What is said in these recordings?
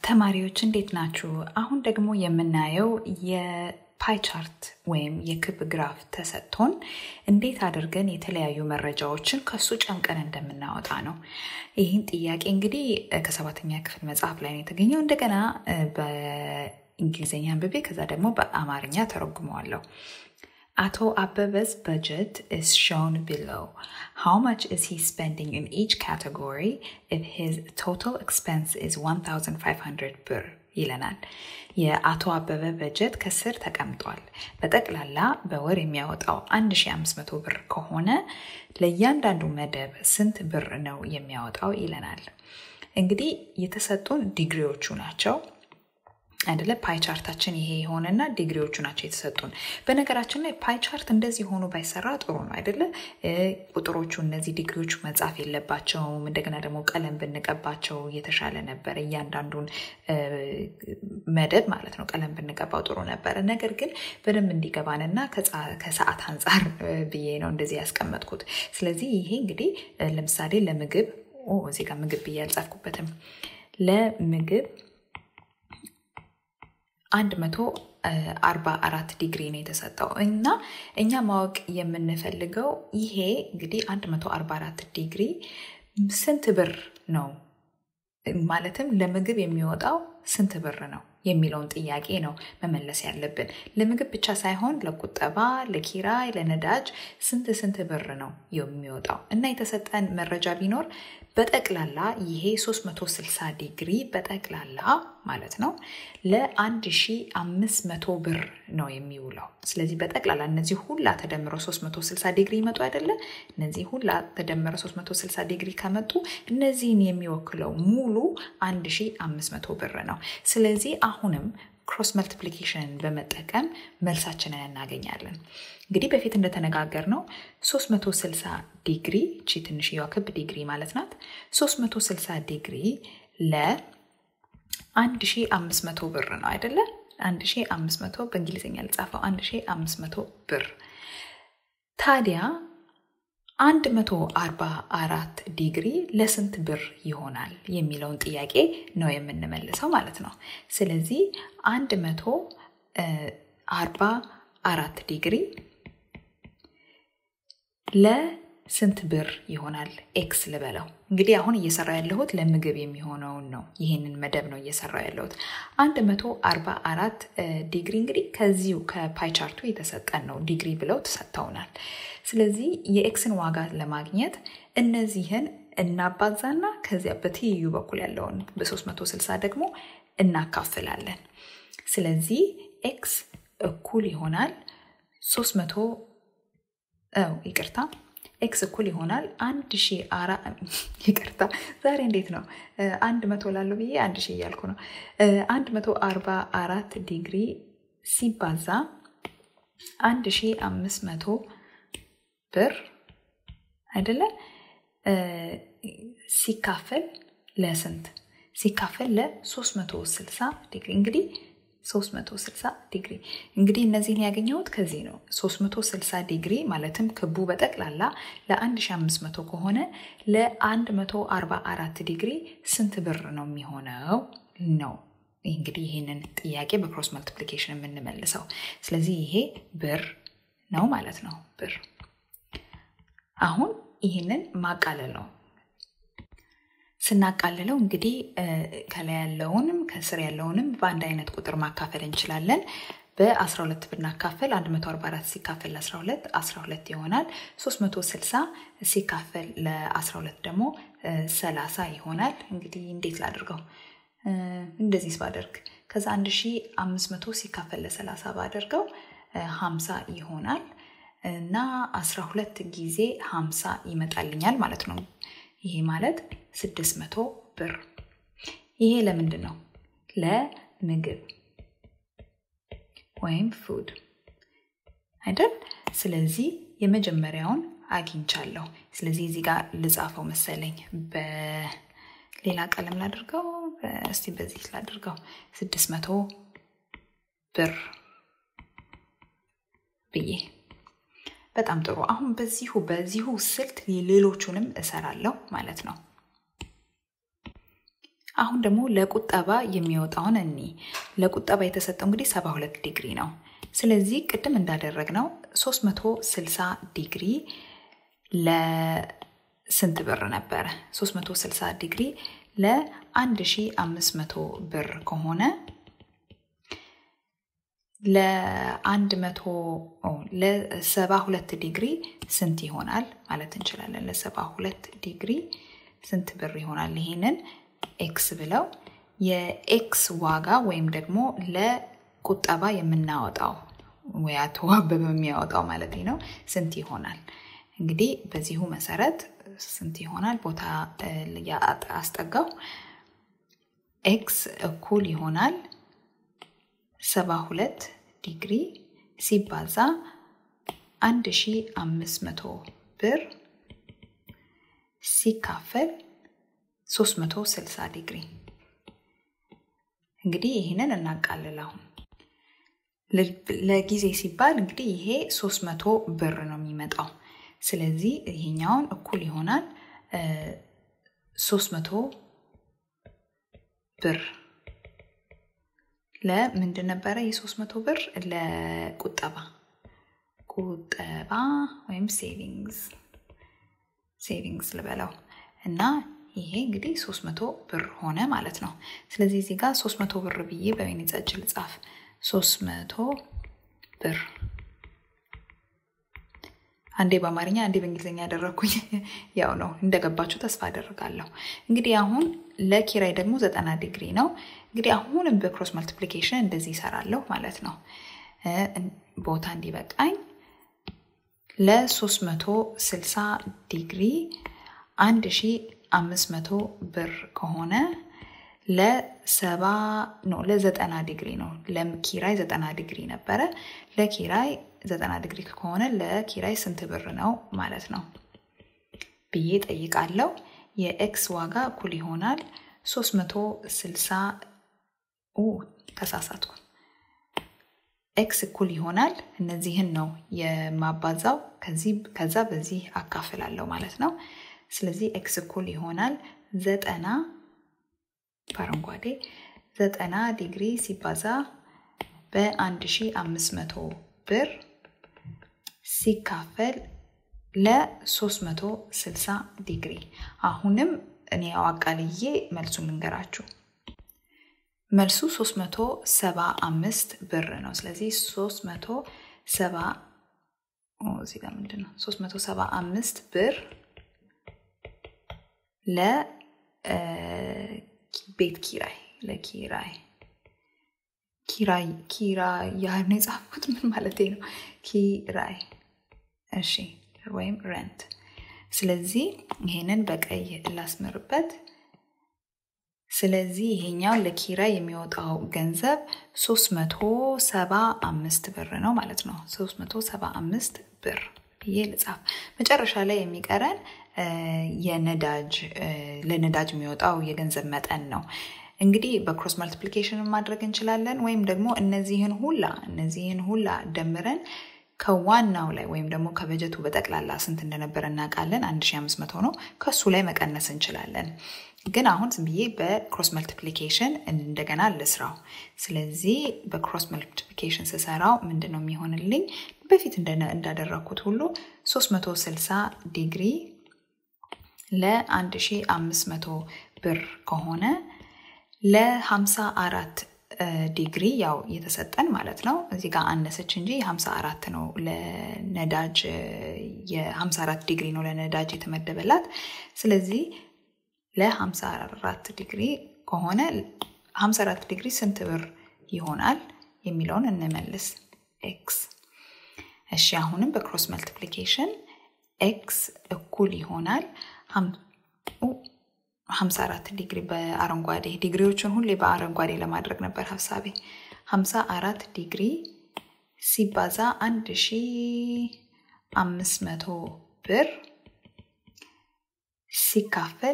ተማሪዎች እንዴት ናችሁ? አሁን ደግሞ የምናየው የፓይ ቻርት ወይም የክብ ግራፍ ተሰጥቶን እንዴት አድርገን የተለያዩ መረጃዎችን ከሱ ጨምቀን እንደምናወጣ ነው። ይህን ጥያቄ እንግዲህ ከሰባተኛ ክፍል መጽሐፍ ላይ ነው የተገኘው። እንደገና በእንግሊዝኛ አንብቤ ከዛ ደግሞ በአማርኛ ተረጉመዋለሁ። አቶ አበበ's budget is shown below. How much is he spending in each category if his total expense is 1500 ብር ይለናል። የአቶ አበበ በጀት ከስር ተቀምጧል። በጠቅላላ በወር የሚያወጣው 1500 ብር ከሆነ ለእያንዳንዱ መደብ ስንት ብር ነው የሚያወጣው ይለናል። እንግዲህ የተሰጡን ዲግሪዎቹ ናቸው አይደለ ፓይ ቻርታችን ይሄ የሆነና ዲግሪዎቹ ናቸው የተሰጡን። በነገራችን ላይ ፓይ ቻርት እንደዚህ ሆኖ ባይሰራ ጥሩ ነው አይደለ? ቁጥሮቹ እነዚህ ዲግሪዎቹ መጻፍ የለባቸውም። እንደገና ደግሞ ቀለም ብንቀባቸው የተሻለ ነበረ። እያንዳንዱን መደብ ማለት ነው ቀለም ብንቀባው ጥሩ ነበረ። ነገር ግን በደንብ እንዲገባንና ከሰዓት አንጻር ብዬ ነው እንደዚህ ያስቀመጥኩት። ስለዚህ ይሄ እንግዲህ ለምሳሌ ለምግብ እዚህ ጋር ምግብ ብዬ አልጻፍኩበትም። ለምግብ አንድ መቶ አርባ አራት ዲግሪ ነው የተሰጠው እና እኛ ማወቅ የምንፈልገው ይሄ እንግዲህ አንድ መቶ አርባ አራት ዲግሪ ስንት ብር ነው ማለትም ለምግብ የሚወጣው ስንት ብር ነው የሚለውን ጥያቄ ነው መመለስ ያለብን። ለምግብ ብቻ ሳይሆን ለቁጠባ፣ ለኪራይ፣ ለነዳጅ ስንት ስንት ብር ነው የሚወጣው እና የተሰጠን መረጃ ቢኖር በጠቅላላ ይሄ 360 ዲግሪ በጠቅላላ ማለት ነው ለ1500 ብር ነው የሚውለው። ስለዚህ በጠቅላላ እነዚህ ሁላ ተደምሮ 360 ዲግሪ ይመጡ አይደለ? እነዚህ ሁላ ተደምሮ 360 ዲግሪ ከመጡ እነዚህን የሚወክለው ሙሉ 1500 ብር ነው። ስለዚህ አሁንም ክሮስ መልቲፕሊኬሽንን በመጠቀም መልሳችንን እናገኛለን። እንግዲህ በፊት እንደተነጋገር ነው 360 ዲግሪ እቺ ትንሽዬዋ ክብ ዲግሪ ማለት ናት። 360 ዲግሪ ለ1500 ብር ነው አይደለ? 1500 በእንግሊዝኛ ልጻፈው 1500 ብር ታዲያ 144 ዲግሪ ለስንት ብር ይሆናል የሚለውን ጥያቄ ነው የምንመልሰው ማለት ነው። ስለዚህ 144 ዲግሪ ለስንት ብር ይሆናል? ኤክስ ልበለው። እንግዲህ አሁን እየሰራ ያለሁት ለምግብ የሚሆነውን ነው። ይህንን መደብ ነው እየሰራ ያለሁት። 144 ዲግሪ እንግዲህ ከዚሁ ከፓይ ቻርቱ የተሰጠን ነው። ዲግሪ ብለው ተሰጥተውናል። ስለዚህ የኤክስን ዋጋ ለማግኘት እነዚህን እናባዛና ከዚያ በትይዩ በኩል ያለውን በ360 ደግሞ እናካፍላለን። ስለዚህ ኤክስ እኩል ይሆናል 300 ይቅርታ ኤክስ እኩል ይሆናል አንድ ሺ አራ ይቅርታ ዛሬ እንዴት ነው አንድ መቶ ላለው ብዬ አንድ ሺ እያልኩ ነው። አንድ መቶ አርባ አራት ዲግሪ ሲባዛ አንድ ሺ አምስት መቶ ብር አይደለ ሲካፈል ለስንት ሲካፈል ለ360 ዲግሪ እንግዲህ 360 ዲግሪ እንግዲህ እነዚህን ያገኘሁት ከዚህ ነው። 360 ዲግሪ ማለትም ክቡ በጠቅላላ ለ1500 ከሆነ ለ144 ዲግሪ ስንት ብር ነው የሚሆነው ነው እንግዲህ ይህንን ጥያቄ በክሮስ መልቲፕሊኬሽን የምንመልሰው። ስለዚህ ይሄ ብር ነው ማለት ነው ብር አሁን ይህንን ማቃለል ነው። ስናቃልለው እንግዲህ ከላይ ያለውንም ከስር ያለውንም በአንድ አይነት ቁጥር ማካፈል እንችላለን። በ12 ብናካፈል 144 ሲካፈል ለ12 12 ይሆናል። 360 ሲካፈል ለ12 ደግሞ 30 ይሆናል። እንግዲህ እንዴት ላድርገው? እንደዚህ ባደርግ ከዛ 1500 ሲካፈል ለ30 ባደርገው 50 ይሆናል እና 12 ጊዜ 50 ይመጣልኛል ማለት ነው። ይሄ ማለት 600 ብር። ይሄ ለምንድን ነው? ለምግብ ወይም ፉድ አይደል? ስለዚህ የመጀመሪያውን አግኝቻለሁ። ስለዚህ እዚህ ጋር ልጻፈው መሰለኝ። በሌላ ቀለም ላድርገው፣ እስቲ በዚህ ላድርገው። 600 ብር ብዬ በጣም ጥሩ። አሁን በዚሁ በዚሁ ስልት ሌሎቹንም እሰራለሁ ማለት ነው። አሁን ደግሞ ለቁጠባ የሚወጣውን እኒ ለቁጠባ የተሰጠው እንግዲህ 72 ዲግሪ ነው። ስለዚህ ቅድም እንዳደረግነው 360 ዲግሪ ለስንት ብር ነበረ? 360 ዲግሪ ለ1500 ብር ከሆነ ለአንድ መቶ ለሰባ ሁለት ዲግሪ ስንት ይሆናል ማለት እንችላለን። ለሰባ ሁለት ዲግሪ ስንት ብር ይሆናል? ይሄንን ኤክስ ብለው የኤክስ ዋጋ ወይም ደግሞ ለቁጠባ የምናወጣው ወይ አቶ አበበ የሚያወጣው ማለት ነው ስንት ይሆናል? እንግዲህ በዚሁ መሰረት ስንት ይሆናል? ቦታ አስጠጋው። ኤክስ እኩል ይሆናል ሰባ ሁለት ዲግሪ ሲባዛ አንድ ሺ አምስት መቶ ብር ሲካፈል ሶስት መቶ ስልሳ ዲግሪ። እንግዲህ ይህንን እናቃልል። አሁን ለጊዜ ሲባል እንግዲህ ይሄ ሶስት መቶ ብር ነው የሚመጣው። ስለዚህ ይሄኛውን እኩል ይሆናል ሶስት መቶ ብር ለምንድን ነበረ የሶስት መቶ ብር ለቁጠባ ቁጠባ ወይም ሴቪንግስ ሴቪንግስ ልበለው እና ይሄ እንግዲህ ሶስት መቶ ብር ሆነ ማለት ነው። ስለዚህ እዚህ ጋር ሶስት መቶ ብር ብዬ በወይን ጠጅ ልጻፍ። ሶስት መቶ ብር አንዴ በአማርኛ አንዴ በእንግሊዝኛ ያደረግኩኝ ያው ነው እንደገባችሁ ተስፋ አደርጋለሁ። እንግዲህ አሁን ለኪራይ ደግሞ ዘጠና ዲግሪ ነው። እንግዲህ አሁንም በክሮስ መልቲፕሊኬሽን እንደዚህ ይሰራለሁ ማለት ነው። ቦታ እንዲበቃኝ ለ360 ዲግሪ 1500 ብር ከሆነ ለሰባ ነው ለዘጠና ዲግሪ ነው። ለኪራይ ዘጠና ዲግሪ ነበረ። ለኪራይ ዘጠና ዲግሪ ከሆነ ለኪራይ ስንት ብር ነው ማለት ነው ብዬ ጠይቃለሁ። የኤክስ ዋጋ እኩል ይሆናል 360 ተሳሳትኩ። ኤክስ እኩል ይሆናል እነዚህን ነው የማባዛው። ከዛ በዚህ አካፍላለሁ ማለት ነው። ስለዚህ ኤክስ እኩል ይሆናል ዘጠና በአረንጓዴ ዘጠና ዲግሪ ሲባዛ በ1500 ብር ሲካፈል ለ360 ዲግሪ። አሁንም እኔ አቃልዬ መልሱን ልንገራችሁ። መልሱ 375 ብር ነው። ስለዚህ 370 እዚህ ጋር ምንድን ነው 375 ብር ለቤት ኪራይ ለኪራይ ኪራይ ኪራይ ያህል ነው የጻፍኩት። ምን ማለት ነው? ኪራይ እሺ፣ ወይም ረንት። ስለዚህ ይሄንን በቀይ ላስምርበት። ስለዚህ ይሄኛው ለኪራይ የሚወጣው ገንዘብ 375 ብር ነው ማለት ነው። 375 ብር ብዬ ልጻፍ። መጨረሻ ላይ የሚቀረን የነዳጅ ለነዳጅ የሚወጣው የገንዘብ መጠን ነው። እንግዲህ በክሮስ መልቲፕሊኬሽን ማድረግ እንችላለን፣ ወይም ደግሞ እነዚህን ሁላ እነዚህን ሁላ ደምረን ከዋናው ላይ ወይም ደግሞ ከበጀቱ በጠቅላላ ስንት እንደነበረ እናውቃለን። 1500 ነው። ከሱ ላይ መቀነስ እንችላለን። ግን አሁን ዝም ብዬ በክሮስ መልቲፕሊኬሽን እንደገና ልስራው። ስለዚህ በክሮስ መልቲፕሊኬሽን ስሰራው ምንድን ነው የሚሆንልኝ? በፊት እንዳደረግኩት ሁሉ 360 ዲግሪ ለ1500 ብር ከሆነ ለ54 ዲግሪ ያው የተሰጠን ማለት ነው። እዚህ ጋር አነሰች እንጂ የ54 ነው ለነዳጅ የ54 ዲግሪ ነው ለነዳጅ የተመደበላት። ስለዚህ ለ54 ዲግሪ ከሆነ 54 ዲግሪ ስንት ብር ይሆናል የሚለውን እንመልስ። ኤክስ እሺ፣ አሁንም በክሮስ መልቲፕሊኬሽን ኤክስ እኩል ይሆናል 54 ዲግሪ በአረንጓዴ ዲግሪዎቹን ሁሌ በአረንጓዴ ለማድረግ ነበር ሀሳቤ። 54 ዲግሪ ሲባዛ 1500 ብር ሲካፈል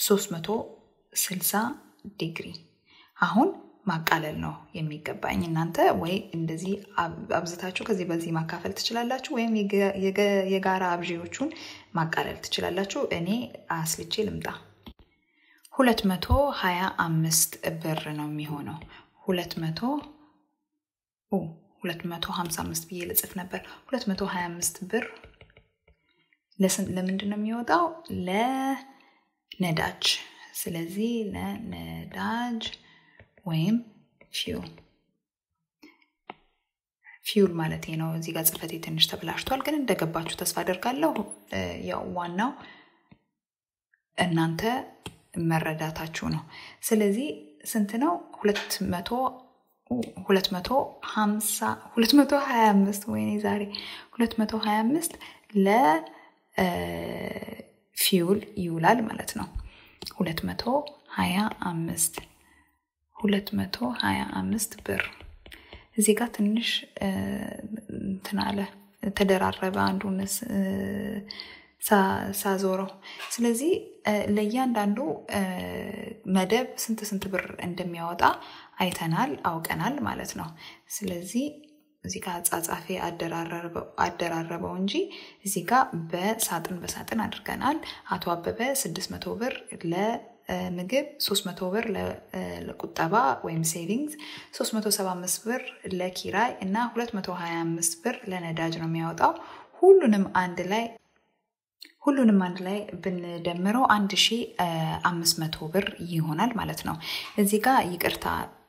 360 ዲግሪ። አሁን ማቃለል ነው የሚገባኝ። እናንተ ወይ እንደዚህ አብዝታችሁ ከዚህ በዚህ ማካፈል ትችላላችሁ፣ ወይም የጋራ አብዢዎቹን ማቃለል ትችላላችሁ። እኔ አስልቼ ልምጣ። ሁለት መቶ ሀያ አምስት ብር ነው የሚሆነው። ሁለት መቶ ሁለት መቶ ሀምሳ አምስት ብዬ ልጽፍ ነበር። ሁለት መቶ ሀያ አምስት ብር ለምንድን ነው የሚወጣው? ለነዳጅ። ስለዚህ ለነዳጅ ወይም ፊውል ፊውል ማለት ነው። እዚህ ጋር ጽፈቴ ትንሽ ተብላሽቷል፣ ግን እንደገባችሁ ተስፋ አደርጋለሁ። ያው ዋናው እናንተ መረዳታችሁ ነው። ስለዚህ ስንት ነው? ሁለት መቶ ሁለት መቶ ሀምሳ ሁለት መቶ ሀያ አምስት ወይኔ ዛሬ ሁለት መቶ ሀያ አምስት ለፊውል ይውላል ማለት ነው። ሁለት መቶ ሀያ አምስት ሁለት መቶ ሀያ አምስት ብር እዚህ ጋር ትንሽ እንትን አለ ተደራረበ አንዱን ሳዞረው። ስለዚህ ለእያንዳንዱ መደብ ስንት ስንት ብር እንደሚያወጣ አይተናል፣ አውቀናል ማለት ነው። ስለዚህ እዚህ ጋር አጻጻፌ አደራረበው እንጂ እዚህ ጋር በሳጥን በሳጥን አድርገናል። አቶ አበበ 600 ብር ለምግብ፣ 300 ብር ለቁጠባ ወይም ሴቪንግስ፣ 375 ብር ለኪራይ እና 225 ብር ለነዳጅ ነው የሚያወጣው። ሁሉንም አንድ ላይ ሁሉንም አንድ ላይ ብንደምረው 1500 ብር ይሆናል ማለት ነው። እዚህ ጋር ይቅርታ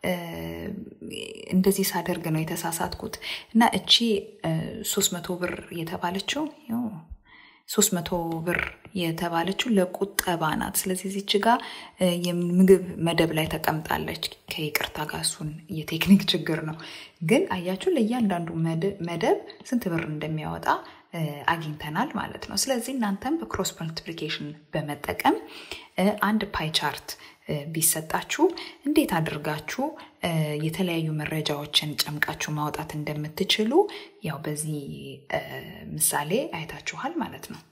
እንደዚህ ሳደርግ ነው የተሳሳትኩት እና እቺ 300 ብር የተባለችው 300 ብር የተባለችው ለቁጠባ ናት። ስለዚህ እዚች ጋር የምግብ መደብ ላይ ተቀምጣለች። ከይቅርታ ጋር እሱን የቴክኒክ ችግር ነው። ግን አያችሁ ለእያንዳንዱ መደብ ስንት ብር እንደሚያወጣ አግኝተናል ማለት ነው። ስለዚህ እናንተም በክሮስ መልቲፕሊኬሽን በመጠቀም አንድ ፓይ ቻርት ቢሰጣችሁ እንዴት አድርጋችሁ የተለያዩ መረጃዎችን ጨምቃችሁ ማውጣት እንደምትችሉ ያው በዚህ ምሳሌ አይታችኋል ማለት ነው።